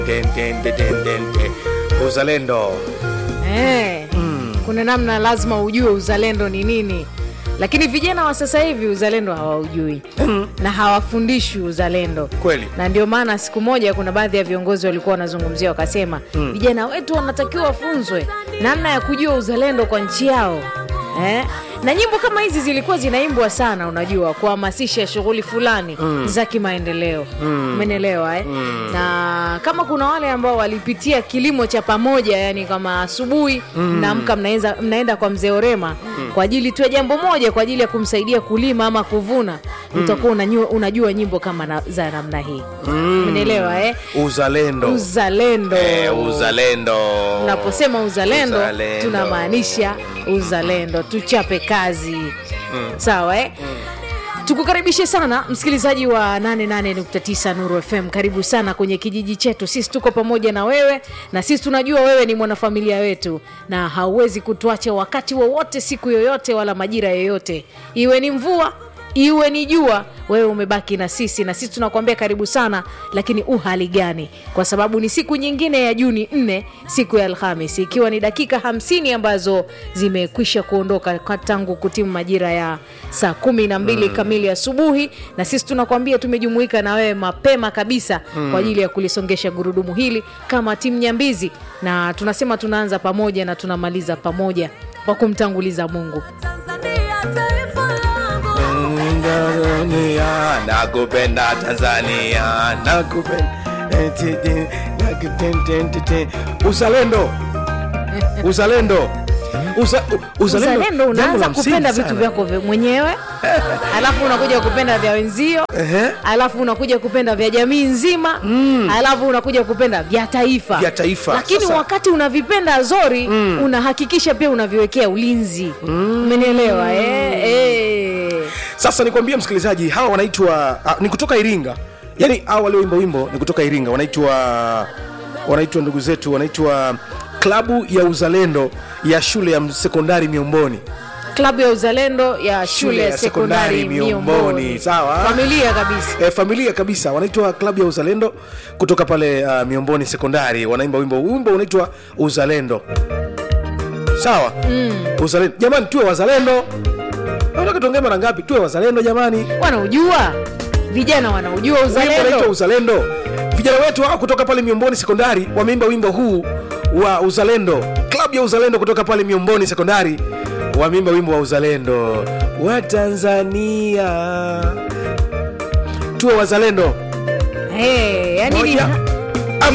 Den, den, den, den, den, den. uzalendo Eh, kuna namna lazima ujue uzalendo ni nini lakini vijana wa sasa hivi uzalendo hawaujui na hawafundishwi uzalendo Kweli. na ndio maana siku moja kuna baadhi ya viongozi walikuwa wanazungumzia wakasema vijana wetu wanatakiwa wafunzwe namna ya kujua uzalendo kwa nchi yao eh? na nyimbo kama hizi zilikuwa zinaimbwa sana unajua kuhamasisha shughuli fulani za kimaendeleo umenelewa eh? na kama kuna wale ambao walipitia kilimo cha pamoja yani kama asubuhi mnaamka mnaenza- mnaenda kwa mzee orema kwa ajili tu ya jambo moja kwa ajili ya kumsaidia kulima ama kuvuna utakuwa unajua, unajua nyimbo kama na, za namna hii umenelewa eh? uzalendo uzalendo eh, uzalendo tunaposema uzalendo, Uzalendo. tunamaanisha uzalendo tuchape kazi sawa eh? tukukaribishe sana msikilizaji wa 88.9 nuru fm karibu sana kwenye kijiji chetu sisi tuko pamoja na wewe na sisi tunajua wewe ni mwanafamilia wetu na hauwezi kutuacha wakati wowote siku yoyote wala majira yoyote iwe ni mvua iwe ni jua wewe umebaki na sisi na sisi tunakuambia karibu sana lakini uhali gani kwa sababu ni siku nyingine ya juni 4 siku ya alhamis ikiwa ni dakika 50 ambazo zimekwisha kuondoka kwa tangu kutimu majira ya saa kumi na mbili kamili asubuhi na sisi tunakuambia tumejumuika na wewe mapema kabisa kwa ajili ya kulisongesha gurudumu hili kama timu nyambizi na tunasema tunaanza pamoja na tunamaliza pamoja kwa kumtanguliza mungu Tanzania taifa langu Tanzania, nakupenda Tanzania, nakupenda Eh, ti- ti- nak- ten- ten- ten- ten. uzalendo uzalendo Uza, u- uzalendo, uzalendo jambo la unaanza msingi kupenda vitu sana. vyako vya mwenyewe alafu unakuja kupenda vya wenzio Ehe. alafu unakuja kupenda vya jamii nzima alafu unakuja kupenda vya taifa Vya taifa. lakini Sasa- wakati unavipenda zori unahakikisha pia unaviwekea ulinzi umenielewa eh? Eh. sasa nikwambie msikilizaji hawa wanaitwa ah, ni kutoka iringa yaani hawa walioimba wimbo ni kutoka iringa wanaitwa wanaitwa ndugu zetu wanaitwa klabu ya uzalendo ya shule ya sekondari miomboni klabu ya uzalendo ya shule ya sekondari miomboni sawa familia kabisa e, familia kabisa wanaitwa klabu ya uzalendo kutoka pale uh, miomboni sekondari wanaimba wimbo wimbo unaitwa uzalendo sawa mm. uzalendo jamani tuwe wazalendo nataka tuongee mara ngapi tuwe wazalendo jamani wanaujua vijana wanaujua wimbo unaitwa uzalendo uzalendo vijana wetu hao kutoka pale miomboni sekondari wameimba wimbo huu wa uzalendo klabu ya uzalendo kutoka pale miomboni sekondari wameimba wimbo wa uzalendo wa tanzania tuwe wazalendo hey, yani ni, Moja,